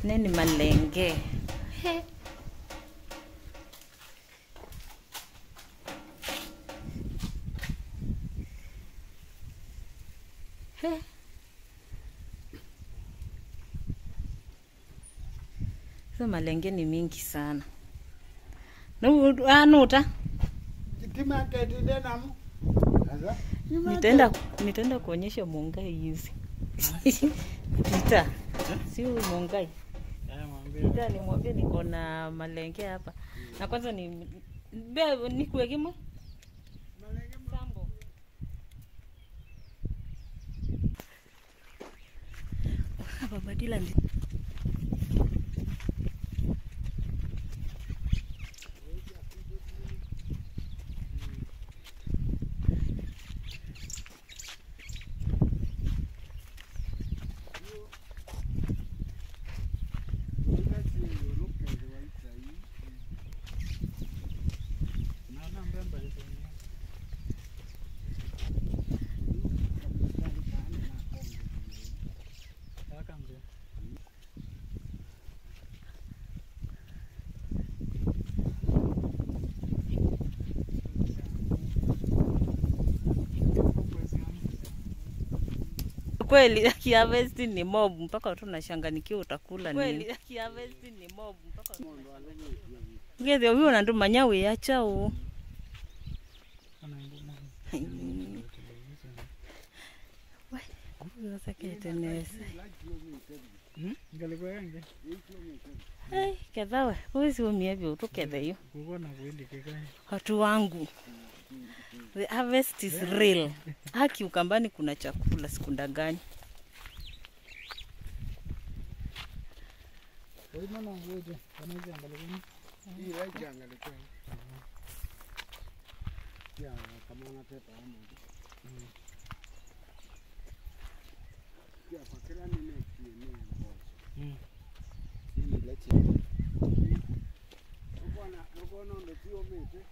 neni malenge He. He. Hizo malenge ni mingi sana. Nu- ah, nuta Kitima ketide namu. Sasa. nitaenda nitaenda kuonyesha Mungai hizi Pita, si huyu Mungai Pita, nimwambie niko na malenge hapa na kwanza ni be nikuwekimo sambo babadila ndi kweli akiharvest ni mob mpaka tu nashanganikiwa utakula nini kweli akiharvest ni mob mpaka ngeze huyo nandu manyawe yachao saketenese kethawe uisiumievyo utuketheyo watu wangu the harvest is real haki ukambani kuna chakula sikundangani Hii right angalia kwa. Ya kama unatepa hapo. Ya kwa kila nini kieneo mbozo. Hii leche. Ukona ukona ndo tio mete.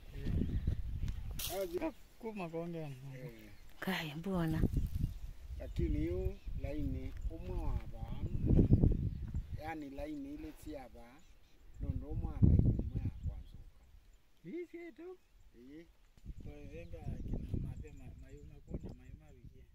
Azi eh kaya mbona lakini hiyo laini umwe waba yani laini ile tiaba nondo umwe laini umwe akwanzuka Visietu iyi twazenga kina mapema mayuma kuna mayuma wikie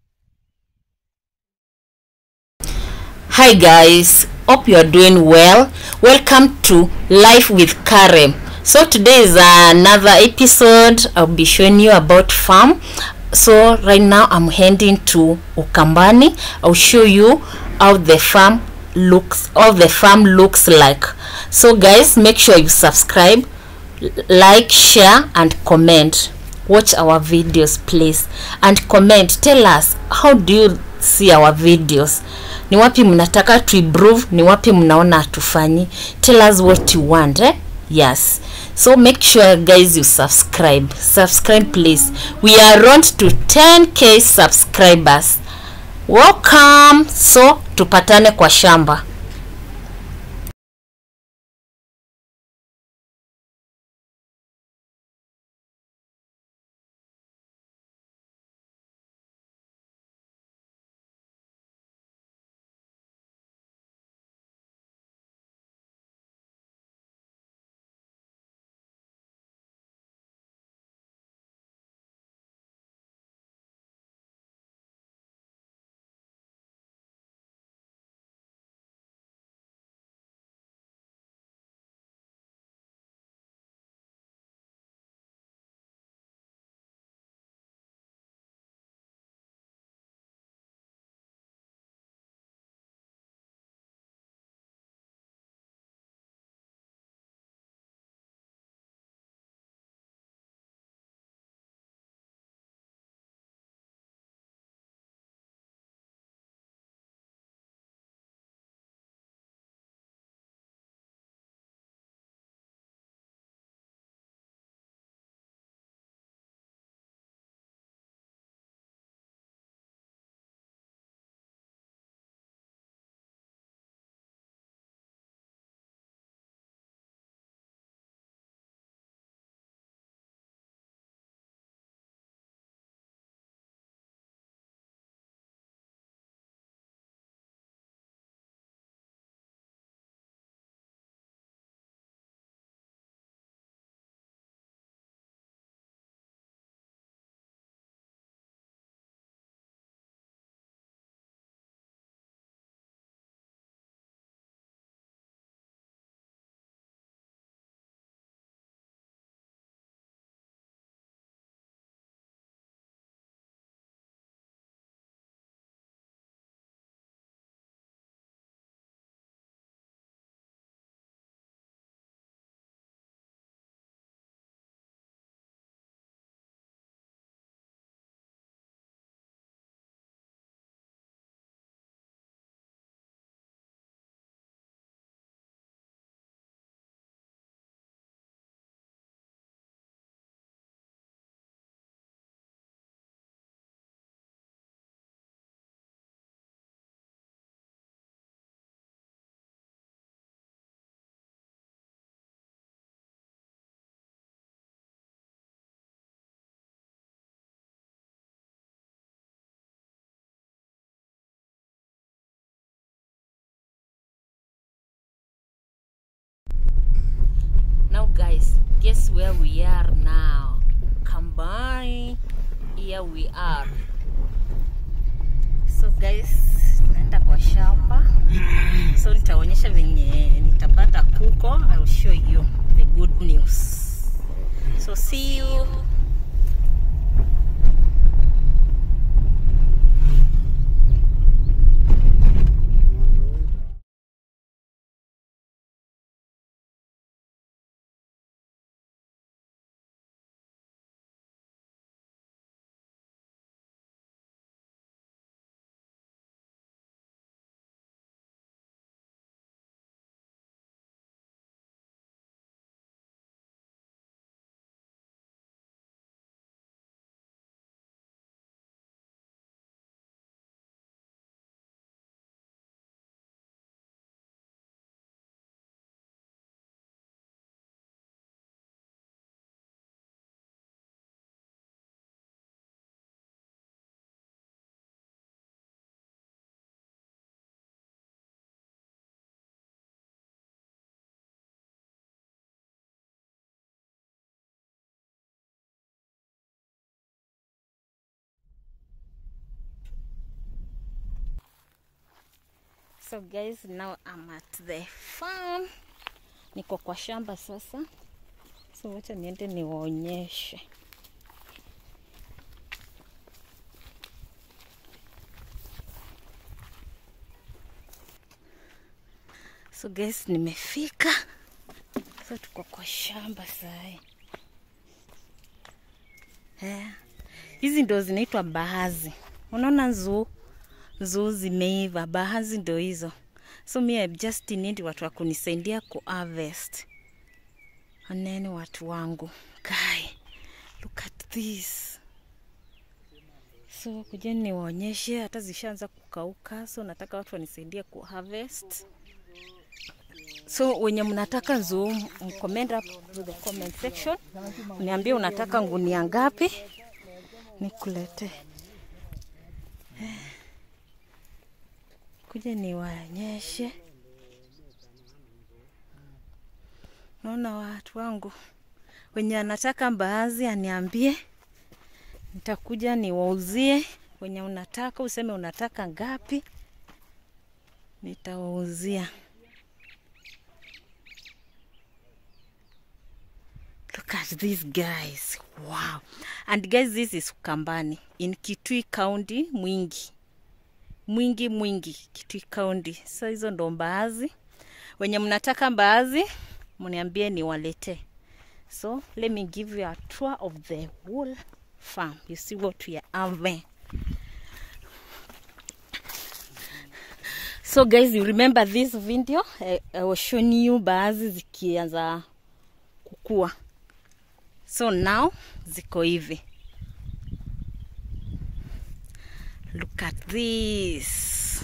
Hi guys, hope you are doing well. Welcome to Life with Karem. So today is another episode. I'll be showing you about farm. So right now I'm heading to Ukambani. I'll show you how the farm looks, how the farm looks like. So guys, make sure you subscribe, l- like, share, and comment. Watch our videos, please, and comment. Tell us how do you see our videos ni wapi mnataka to improve ni wapi mnaona hatufanyi tell us what you want eh? yes so make sure guys you subscribe subscribe please we are on to 10k subscribers welcome so tupatane kwa shamba guys guess where we are now ukambani here we are so guys naenda kwa shamba so nitaonyesha venye nitapata kuko I'll show you the good news so see you so guys now I'm at the farm niko kwa shamba sasa so wacha niende niwaonyeshe so guys nimefika so tuko kwa shamba sahi eh, hizi ndo zinaitwa bahazi unaona nzuu nzuu zimeiva bahazi ndo hizo so mi I just need watu wa kunisaidia ku harvest oneni watu wangu guy look at this so kujeni niwaonyeshe hata zishaanza kukauka so nataka watu wanisaidie ku harvest so wenye mnataka nzuu mcomment up to the comment section niambie unataka ngunia ngapi nikulete kuja niwaonyeshe naona watu wangu wenye anataka mbaazi aniambie nitakuja niwauzie wenye unataka useme unataka ngapi nitawauzia Look at these guys. Wow. And guys, this is Ukambani in Kitui County, Mwingi. Mwingi Mwingi, Kitui County. So hizo ndo mbaazi. Wenye mnataka mbaazi, mniambie niwaletee. So let me give you a tour of the whole farm. You see what we are having. So guys, you remember this video? I, I was showing you mbaazi zikianza kukua. So now ziko hivi. Look at this.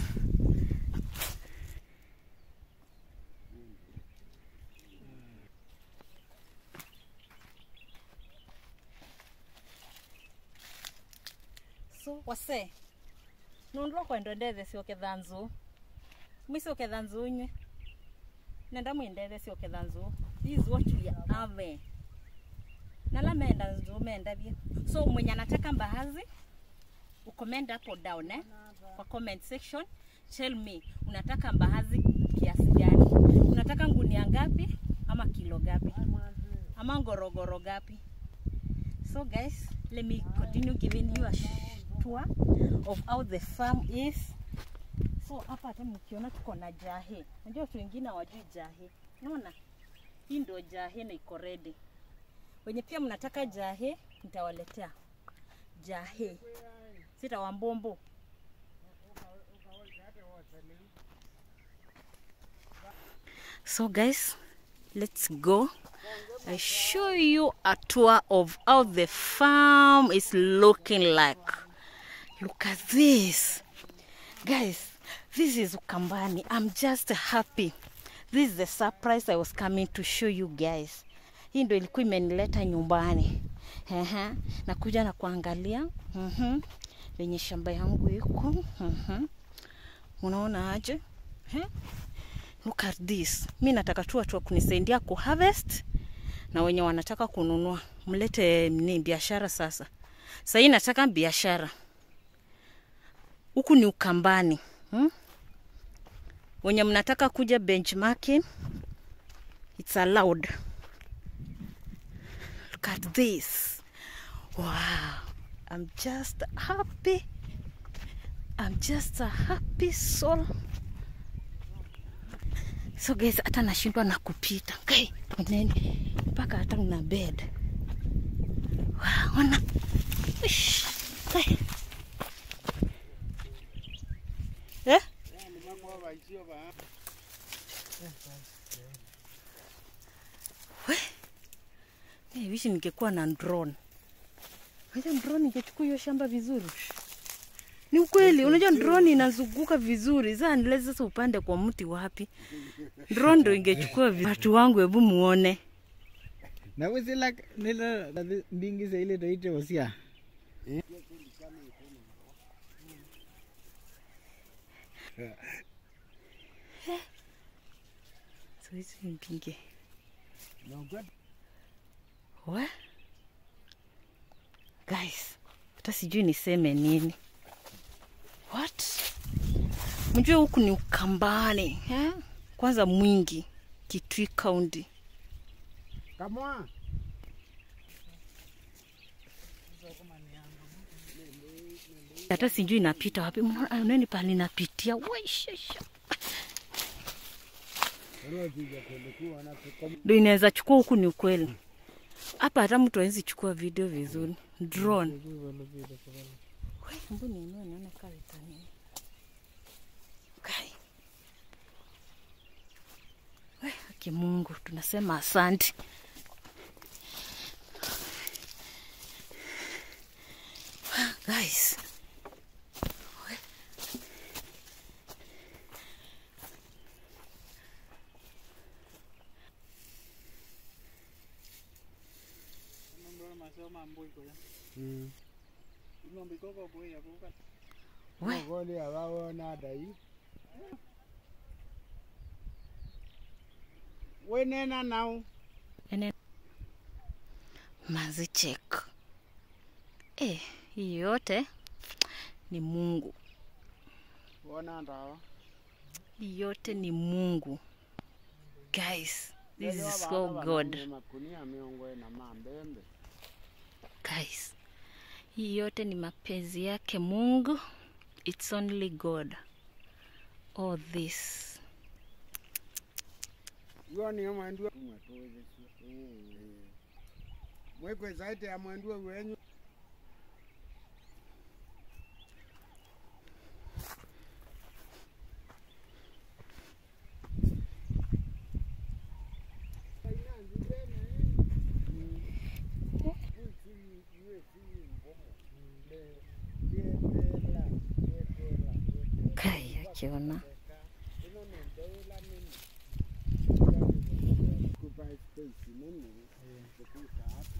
So wase nundro kwendo ndethe cioketha nzu mwicioketha nzu nywe nenda mwindethe cioketha nzu this is what we are having nala menda nzu mendavie so mwenye anataka mbaazi ucomment hapo down eh? kwa comment section tell me unataka mbaazi kiasi gani unataka ngunia ngapi ama kilo gapi ama ngorogoro gapi so guys let me continue giving you a tour of how the farm is so hapa hata mkiona tuko na jahe najua watu wengine hawajui jahe unaona hii ndio jahe na iko ready wenye pia mnataka jahe nitawaletea jahe sitawambombo so guys let's go i show you a tour of how the farm is looking like look at this guys this is ukambani i'm just happy this is the surprise i was coming to show you guys hii ndo ilikuwa imenileta nyumbani Ehe, nakuja na kuangalia mhm, venye shamba yangu iko mhm. unaona aje He? look at this mi nataka tu watu wa kunisaidia ku harvest na wenye wanataka kununua mlete ni biashara sasa sahii nataka biashara huku ni ukambani hmm? wenye mnataka kuja benchmarking it's allowed look at this wow i'm just happy i'm just a happy soul so guys hata nashindwa na kupita okay, oneni mpaka hata una bed wow, ona Ish, okay. eh? Hey, wishi ningekuwa na drone. Unajua drone ingechukua hiyo shamba vizuri. Ni ukweli, unajua drone inazunguka vizuri. Sasa nileze sasa upande kwa mti wapi? Drone ndo ingechukua vizuri. Watu wangu hebu muone. na wisila nila mbingise ile toite osia So hizi mpinge. What? Guys, hata sijui niseme nini. What? Mjue huku ni Ukambani eh? Kwanza mwingi Kitui County. kamwa Hata sijui napita wapi. Mnaona nani pale napitia? Waishasha. Ndio inaweza chukua huku ni ukweli. Hapa hata mtu hawezi chukua video vizuri. Drone. Wai, Hebu niinue nione kama itanini. Okay. Wai, Haki Mungu, tunasema asante. Guys. Wai. Wai. ogoli abawona dai wenena nau Ene mazi check. Eh, hii yote ni Mungu. wona ndawa Hii yote ni Mungu. Guys, this is so God. makunia miongo ena mambembe Guys, hii yote ni mapenzi yake Mungu. It's only God. All this. iwo niyo mwendua mwekwezaite ya mwendua wenyu Kai akiona. kupa space nini kukuta hapo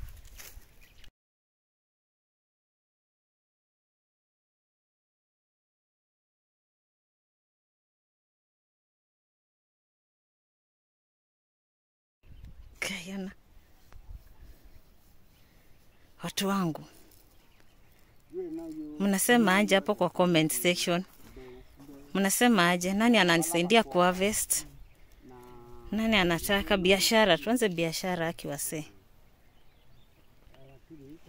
Kai ana. Watu wangu, mnasema aje hapo kwa comment section? Mnasema aje? Nani ananisaidia kuharvest? Nani anataka biashara? Tuanze biashara akiwasee.